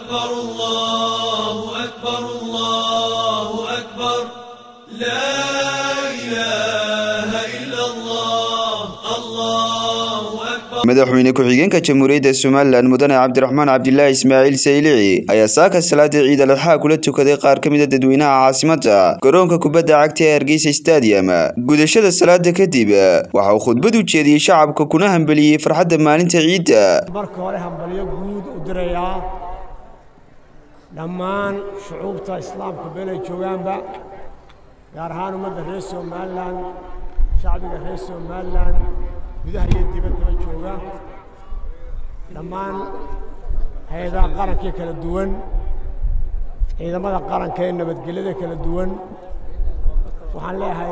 أكبر الله أكبر الله أكبر لا إله إلا الله الله أكبر madaxweyne ku-xigeenka jamhuuriyadda somalilan mudane cabdiraxmaan cabdilaahi ismaaciil saylici ayaa saaka salaada ciid al adxaa kula tukaday qaar ka mid a dadweynaha caasimada garoonka kubadda cagta ee hargeysa stadium gudashada salaada kadib waxa uu khudbad u jeediyey shacabka kuna hambeliyey farxadda maalinta ciidda marka hore hambalyo guud u dirayaa dhammaan shucuubta islaamka meelay joogaanba gaar ahaan ummadda reer somalilan shacbiga reer somalilan gudaha iyo dibaddaba jooga dhammaan hay-adaha qarankee kala duwan ciidamada qaranka ee nabadgelyada kala duwan waxaan leeyahay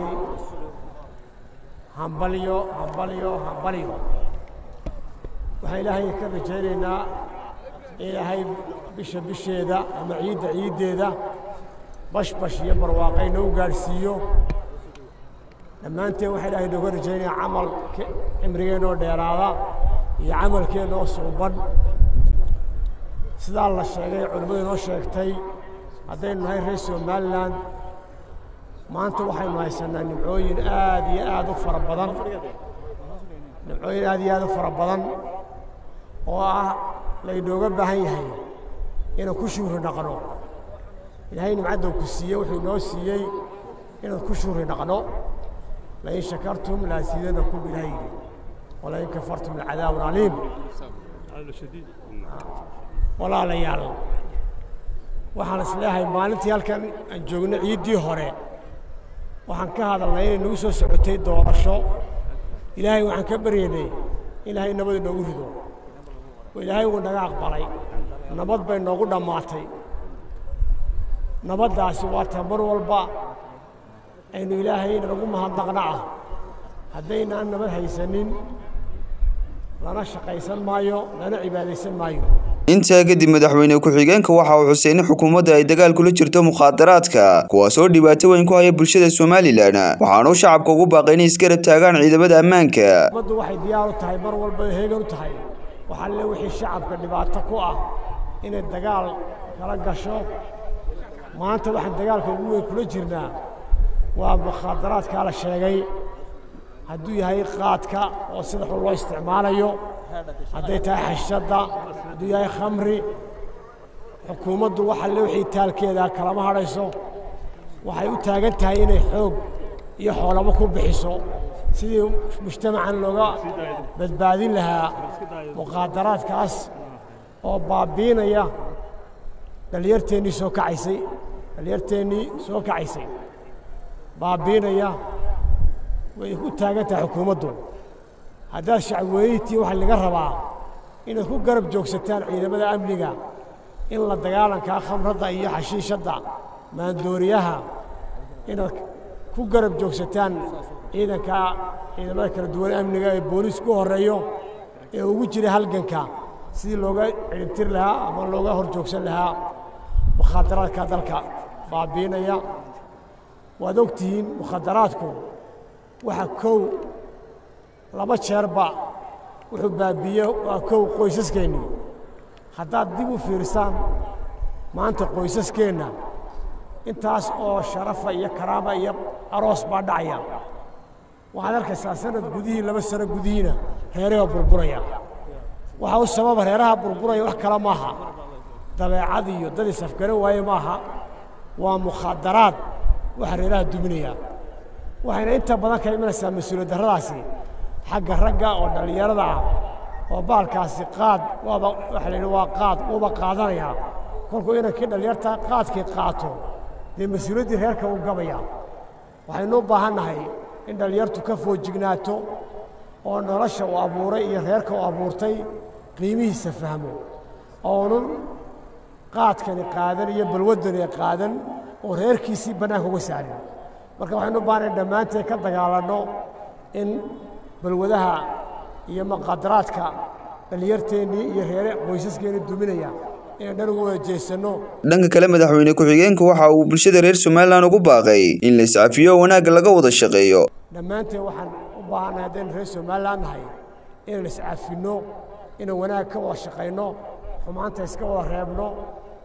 hambalyo hambalyo hambalyo waxaan ilaahay ka rajaynaynaa ilaahay bisha bisheeda ama ciidda ciiddeeda bashbash iyo barwaaqayna u gaadhsiiyo dhammaanteen waxaa ilaahay nooga rajaynayaa camal cimrigeenoo dheeraada iyo camalkeennoo suuban sidaa la sheegay culimmadu inoo sheegtay haddaynu nahay reer somalilan maanta waxaynu haysanaa nimcooyin aad iyo aad u fara badan nimcooyin aad iyo aad u fara badan oo ah laynooga baahan yahay inaan ku shuhri dhaqno ilaahay nimcadda ku siiyey wuxuu inoo siiyey inaan ku shuhri dhaqno lain shakartum laasiidanakum ilaah yidhi walain kafartum lcadaabun caliim walaalayaal waxaan is leeyahay maalintii halkan aan joogno ciiddii hore waxaan ka hadalnay inay nagu soo socotay doorasho ilaahay waxaan ka baryaynay ilaahay nabad inoogu rido oo ilaahay wuu naga aqbalay nabad bay noogu dhammaatay nabaddaasi waa ta mar walba aynu ilaahay nagu mahadnaqna ah haddaynaan nabad haysanin lana shaqaysan maayo lana cibaadaysan maayo intaa kadib madaxweyne ku-xigeenka waxa uu xusay in xukuumadda ay dagaal kula jirto mukhaadaraadka kuwaasoo dhibaato weyn ku haya bulshada somalilan waxaanu shacabka ugu baaqay inay isgarab taagaan ciidamada ammaanka ummaddu waxay diyaar u tahay mar walba heegan u tahay waxaa le wixii shacabka dhibaato ku ah inay dagaal kala gasho maanta waxaan dagaalka ugu weyn kula jirnaa waa mukhaadaraadkaa la sheegay hadduu yahay qaadka oo sida xun loo isticmaalayo hadday tahay xashadda hadduu yahay khamri xukuumaddu waxa le wixii taalkeeda kalama hadhayso waxay u taagan tahay inay xoog iyo xoolamo ku bixiso sidii mujtamacan looga badbaadin lahaa mukhaadaraadkaas oo baabiinaya dhallinyarteennii soo kacaysay dhallinyarteennii soo kacaysay baabiinaya way u taagan tahay xukuumaddu haddaad shacabweynitii waxaa laga rabaa inaad ku garab joogsataan ciidamada amniga in la dagaalankaa khamradda iyo xashiishadda maandooriyaha inaad ku garab joogsataan ciidanka ciidamada kala duwan amniga ee booliisku horreeyo ee ugu jira halganka sidii looga ciribtir lahaa ama looga hor joogsan lahaa mukhaadaraadka dalka baabiinaya waad og tihiin mukhaadaraadku waxa kow laba jeerba wuxuu baabiiye waa kow qoysaskeenni haddaad dib u fiirsaan maanta qoysaskeenna intaas oo sharafa iyo karaama iyo aroos baa dhacaya waxaad arkaysaa sanad gudihii laba sano gudihiina reeraha burburaya waxaa u sababa reeraha burburaya wax kale maaha dabeecad iyo dad isafgaran waaye maaha waa mukhaadaraad waxa reeraha duminaya waxayna inta badan ka imanaysaa mas-uuliyad darradaasi xagga ragga oo dhallinyarada ah oo baalkaasi qaad waaba waxa la yidhi waa qaad wuuba qaadanayaa kolkuu inankii dhallinyarta qaadkii qaato dee mas-uuliyaddii reerka uu gabaya waxaynu u baahannahay in dhallinyartu ka foojignaato oo nolosha uu abuuray iyo reerka uu abuurtay qiimihiisa fahmo oonun qaadkani qaadan iyo balwaddani qaadan oo reerkiisii bannaanka uga saarin marka waxaynu u baahanayn dhammaanteen ka dagaalanno in balwadaha iyo maqadaraadka dhallinyarteennii iyo reere qoysaskeenii duminaya inaan dhan ugu wada jeesanno dhanka kale madaxweyne ku-xigeenka waxa uu bulshada reer somalilan ugu baaqay in la iscafiyo oo wanaagga laga wada shaqeeyo dhammaanteen waxaan u baahannahay haddaynu reer somalilan nahay inaan iscafinno inaan wanaag ka wada shaqayno xumaanta iska wada reebno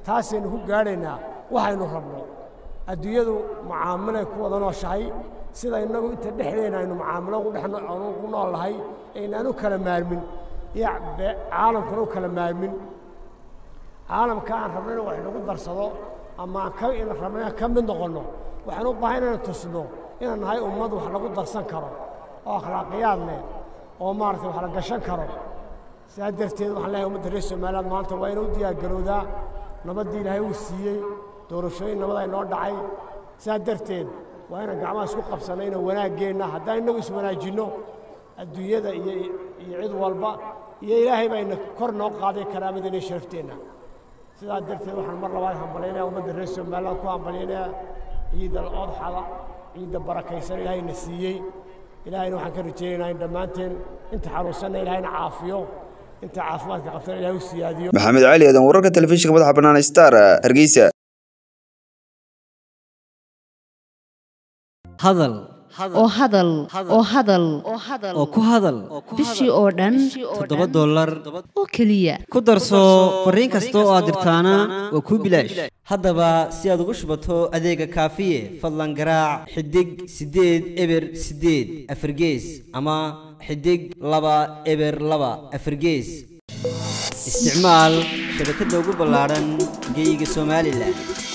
taasaynu ku gaadhaynaa waxaynu rabno adduunyadu mucaamilay ku wada nooshahay sida innagu inta dhexdeena aynu mucaamilo ku nool nahay aynaan u kala maarmin iyo caalamkuna u kala maarmin caalamka aan rabno in wax inagu darsado ama aan ka rabno inaan ka mid noqonno waxaan u baahan inaan tusno inaan nahay ummad wax lagu darsan karo oo akhlaaqiyaad leh oo maaragtay wax la gashan karo sidaa darteed waxaan leeyahay ummadda reer somaliland maanta waa inuu diyaargarowdaa nabaddii ilaahay uu siiyey doorashooyin nabad ay noo dhacay sidaa darteed waa inaan gacmaha isku qabsanno inaan wanaaggeenna haddaan innagu iswanaajinno adduunyada iyo iyo cid walba iyo ilaahay bayna kor noo qaaday karaamadeenna iyo sharafteenna sidaa darteed waxaan mar labaad hambalyaynaya ummadda reer somaliland ku hambalyaynaya ciidda odxada ciidda barakaysan ilaahayna siiyey ilaahayna waxaan ka rajaynaynaa in dhammaanteen inta xanuunsanna ilaahayna caafiyo inta caafimaadka qabtana ilahay u siyaadiyo maxamed cali aadan wararka telefishinka madaxa bannaan star hargeysa hadal oo hadal oo hadal oo ku hadal bishii oo dhan toddoba dollar oo keliya ku darso fariin kasta oo aad dirtaana waa kuu bilaash haddaba si aad ugu shubato adeega kaafiye fadlan garaac xidig siddeed eber siddeed afargees ama xidig laba eber laba afargees isticmaal shabakadda ugu ballaadhan geeyiga somalilan